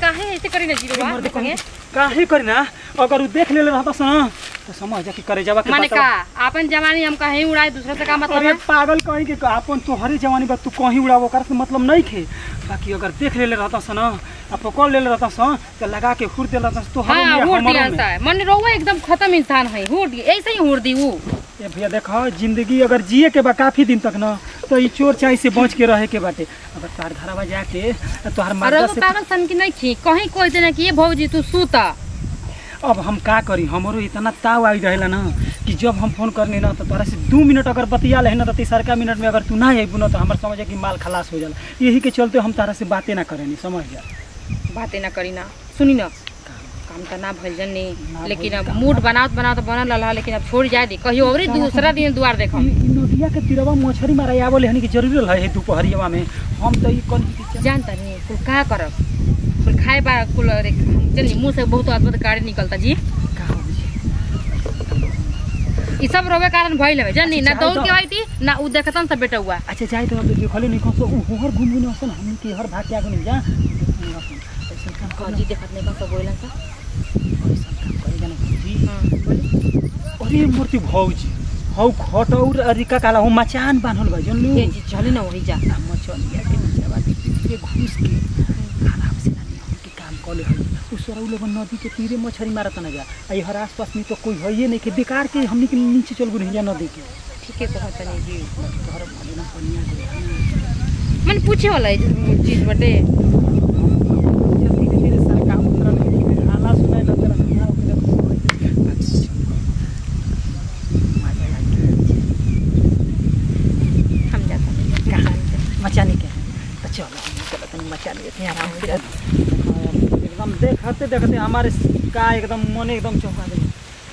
काहे ऐसे करी ना जीरो मर के काहे करी ना अगर उ देख लेले रहता सन तो समझ जा कि करे जावा के माने बतावा। का अपन जवानी हम कहीं उड़ाए दूसरे से का मतलब अरे है पागल कहीं के अपन तोहरे जवानी बा तू कहीं उड़ावो कर से मतलब नहीं खे बाकी अगर देख लेले रहता सन आ पकड़ लेले रहता सन तो लगा के हुर देला तो तोहरे हाँ में हुड़ हमरो दिया में। सा मन रोवा एकदम खत्म इंसान है हुड़ दी ऐसे ही हुड़ दी वो ए भैया देखो जिंदगी अगर जिए के बा काफी दिन तक न तो ई चोर चाई से बच के रहे के बाटे अगर तार घरवा जाके आ तोहर अरे मर्दा वो से पागल सन की नहीं खी कहीं कोई देना कि ये भौजी तू सूता अब हम का करी हमरो इतना ताव आई रहेला ना कि जब हम फोन करनी ना तो तोरा से दू मिनट अगर बतिया ले ना तो तीसरका मिनट में अगर तू ना अबू ना तो हमार समझ कि माल खलास हो जाला यही के चलते हम तारा से बातें ना करेनी समझ जा बातें ना करी ना सुनी ना काम तो ना भइल जनी ना लेकिन भइल अब काम। मूड बनावत बनावत बनल रहा लेकिन अब छोड़ जाए दी कहियो और दूसरा दिन द्वार देखो ई ई नदिया के तीरवा मछरी मारा आवले हनी कि जरूरी रहे है दोपहरिया में हम तो ई कल जानता नहीं कुल का करब कुल खाए बा कुल अरे चलिए मुंह से बहुत अद्भुत गाड़ी निकलता जी का हो ई सब रोवे कारण भइल है जानी ना अच्छा, दौड़ जाए के तो। आई थी ना उ देखतन सब बेटा हुआ अच्छा जाए तो अब देखले नहीं कसो उ हर घूम घूम असन हम के हर भाग के आगे नहीं जा ऐसा काम हाँ कर जी देखत नहीं कौन बोलन सा अरे मूर्ति भौजी हौ खटौर अरिका काला हो मचान बान्हल बा जनलू ये जी चली ना वही जा आ मचनिया के नीचेवा के घुस के आराम से नानी हम के काम कर ले उ सरौ लोग नदी के तीरे मछरी मारत ना जा आ हर आसपास में तो कोई है नहीं के बेकार के हमनी के नीचे चल गुन नदी के ठीक है कहत नहीं जी तोहर भले ना पनिया के मन पूछे वाला है चीज बटे धीरे धीरे सरकार उतरल है हाला सुनाई लगता है यहाँ ओकरे देखो मजा आई हम जाता मचाने के तो चलो हम चलो तनी मचा लेते हैं आराम से एकदम देखते देखते हमारे का एकदम मन एकदम चौंका दे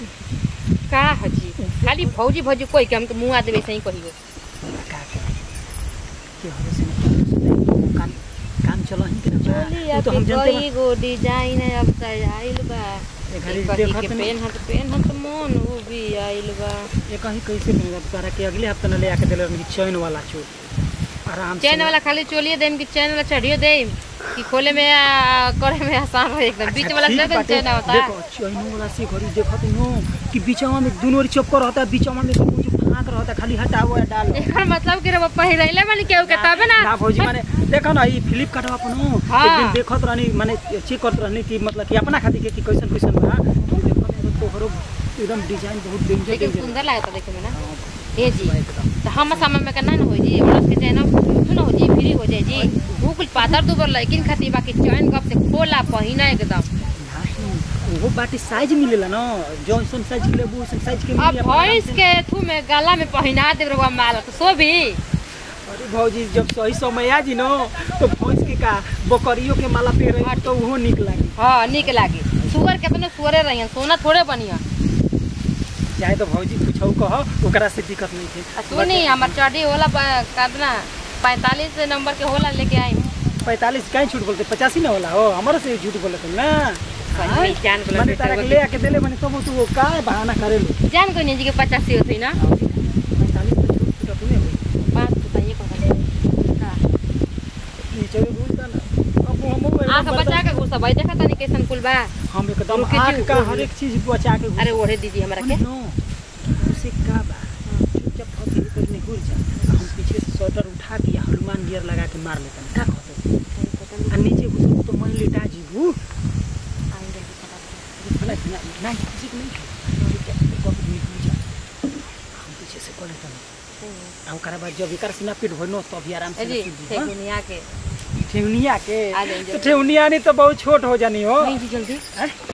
का हजी खाली भौजी भौजी कोई के हम तो मुंह आ देवे सही कहियो का करे के हो से काम काम चलो ही के ना वो तो हम जानते बा गो डिजाइन अब आइल बा ये घड़ी कहीं देखत के नहीं पेन हट पेन हट मन वो भी आइल बा ये कहीं कैसे मिलेगा तारा के अगले हफ्ते न ले आके देले रही चैन वाला चोट आराम से चैन वाला खाली चोलिए देम कि चैन वाला चढ़ियो देम कि खोले में आ, करे में आसान हो एकदम बीच वाला ठीक से बाटे। चैन होता देखो चैनो वाला से घड़ी देखत नो कि बीचवा में दोनों ओर चक्कर रहता है बीचवा में वो जो फांक रहता है, खाली हटाओ या डालो एकर मतलब कि रे पहिरैले माने केहू के तबे ना ना भौजी माने देखो ना ई फ्लिपकार्ट अपन हाँ। एक दिन देखत रहनी माने चेक करत रहनी कि मतलब कि अपना खातिर के कि कैसन कैसन बा तो देखत रहनी तो तोहरो एकदम डिजाइन बहुत डेंजर लेकिन डेंजर सुंदर लागता देखे में ना ए जी तो हम समय में करना ना हो जी औरत के चैन तू ना हो जी फ्री हो जाए जी भूख पातर दुबर लेकिन खातिर बाकी चैन कब से खोला पहिना एकदम नहीं वो बाटी साइज मिलेला ना जॉनसन साइज के लेबू वैसन साइज के अब मिली अपना भैंस आराम से। के थू में गला में पहिना दे रहुआ माल तो सो भी अरे भौजी जब सही समय आ जी न तो भैंस के का बकरियों के माला पे रही तो उहो निक लागी हाँ निक लागी सुअर केतने सुअरे रही सोना थोड़े बनिया चाहे तो भौजी पूछौ कह ओकरा से दिक्कत नहीं थे आ सुनी हमार चढ़ी होला प- कितना पैंतालीस नंबर के होला लेके आई पैंतालीस कहीं झूठ बोलते पचासी ना होला हो हमारे से झूठ बोले तुम ना कहीं जान को मैंने तारा के ले आके देले मैंने तब तू वो का बहाना करे लो जान को नहीं जी के पचासी होती ना पैंतालीस तो झूठ तो तूने हुई बात बताइए कौन नीचे में घुस ना अब हम वो आँख बचा के घुसा भाई देखा तनी कैसन कुल बा हम एकदम रुके आँख जी, का रुके हर जी। एक चीज बचा के अरे ओढ़े दीदी हमरा के नो उसे का बा चुपचाप फौजी के करने घुर जा हम पीछे से स्वेटर उठा के या हनुमान गियर लगा के मार लेते हैं का कहते आ नीचे घुस तो मैं लेटा जीबू नहीं नहीं किसी को नहीं चुपचाप एक वक्त निकल जा हम पीछे से कर लेते हैं आ ओकरा बाद जब एकर सीना पीट हो नो तब आराम ए से जी सूत जी, हाँ? ठेकुनिया के ठेवनिया के आ जाइए तो ठेवनिया नहीं तो बहुत छोट हो जानी हो नहीं जी जल्दी हैं?